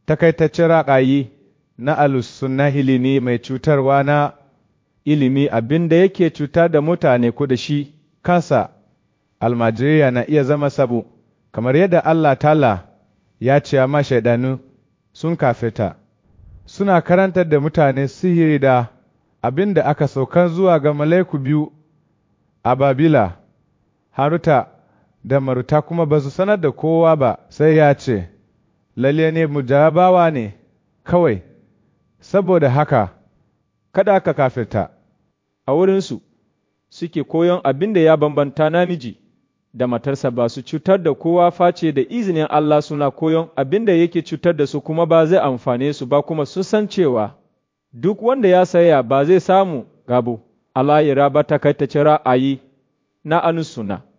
takaitaccen ra'ayi na alusunahili ne mai cutarwa na ilimi abin da yake cutar da mutane ko da shi kansa almajiriya na iya zama sabo kamar yadda Allah tala ya ce ma shaidanu sun kafeta suna karantar da mutane sihiri da abin da aka saukan zuwa ga mala'iku biyu a Babila, Haruta da Maruta kuma ba su sanar da kowa ba sai ya ce, Lalle ne mujabawa ne kawai, saboda haka, kada ka kafirta. A wurinsu suke koyon abin da ya bambanta namiji da matarsa ba su cutar da kowa face da izinin Allah suna koyon abin da yake cutar da su kuma ba zai amfane su ba kuma sun san cewa duk wanda ya saya ba zai samu gabo. Allah ya raba takaitaccen ra'ayi na anusuna.